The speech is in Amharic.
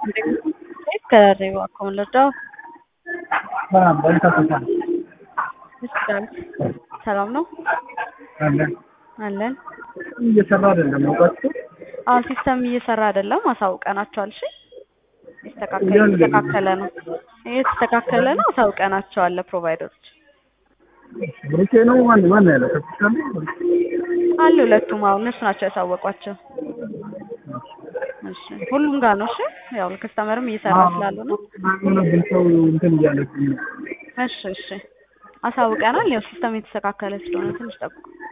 Carrego con los dos. ሰላም በሪታ ተሳለ ይችላል። ሰላም ነው አለ አለን። እየሰራ አይደለም እውቀቱ አሁን ሲስተም እየሰራ አይደለም፣ አሳውቀናቸዋል። እሺ ይስተካከል እያለ ነው። የተስተካከለ ነው የተስተካከለ ነው፣ አሳውቀናቸዋል ለፕሮቫይደሮች ብሩኬ ነው ማን ማን ያለው ከፍታለ አሉ ሁለቱም። አሁን እነሱ ናቸው ያሳወቋቸው። እሺ ሁሉም ጋር ነው። እሺ ያው ከስተመርም እየሰራ ስላሉ ነው። ማንነብን ሰው እንትን እያለች ነው እሺ እሺ አሳውቀናል። ያው ሲስተም የተስተካከለ ስለሆነ ትንሽ ጠብቁ።